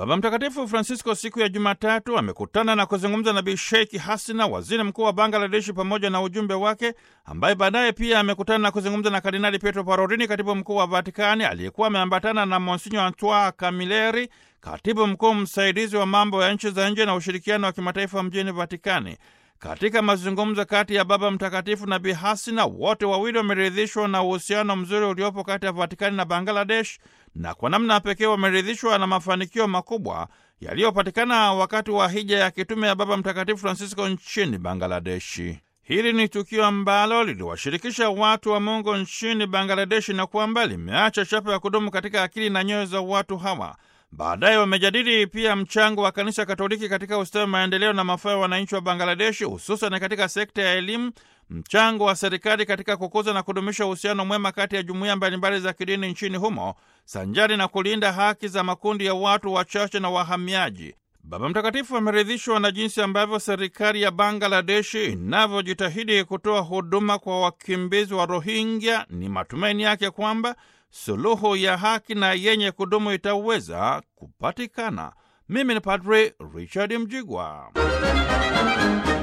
Baba Mtakatifu Francisco siku ya Jumatatu amekutana na kuzungumza na Bi Sheikh Hasina, waziri mkuu wa Bangladeshi, pamoja na ujumbe wake, ambaye baadaye pia amekutana na kuzungumza na Kardinali Pietro Parolini, katibu mkuu wa Vatikani, aliyekuwa ameambatana na Monsinyo Antoine Camilleri, katibu mkuu msaidizi wa mambo ya nchi za nje na ushirikiano wa kimataifa mjini Vatikani. Katika mazungumzo kati ya Baba Mtakatifu na Bi Hasina, wote wawili wameridhishwa na uhusiano mzuri uliopo kati ya Vatikani na Bangladesh, na kwa namna pekee wameridhishwa na mafanikio makubwa yaliyopatikana wakati wa hija ya kitume ya Baba Mtakatifu Francisco nchini Bangladeshi. Hili ni tukio ambalo liliwashirikisha watu wa Mungu nchini Bangladeshi na kwamba limeacha chapa ya kudumu katika akili na nyoyo za watu hawa. Baadaye wamejadili pia mchango wa kanisa Katoliki katika ustawi, maendeleo na mafao ya wananchi wa Bangladeshi, hususan katika sekta ya elimu, mchango wa serikali katika kukuza na kudumisha uhusiano mwema kati ya jumuiya mbalimbali za kidini nchini humo, sanjari na kulinda haki za makundi ya watu wachache na wahamiaji. Baba Mtakatifu ameridhishwa na jinsi ambavyo serikali ya Bangladeshi inavyojitahidi kutoa huduma kwa wakimbizi wa Rohingya. Ni matumaini yake kwamba suluhu ya haki na yenye kudumu itaweza kupatikana. Mimi ni Padre Richard Mjigwa.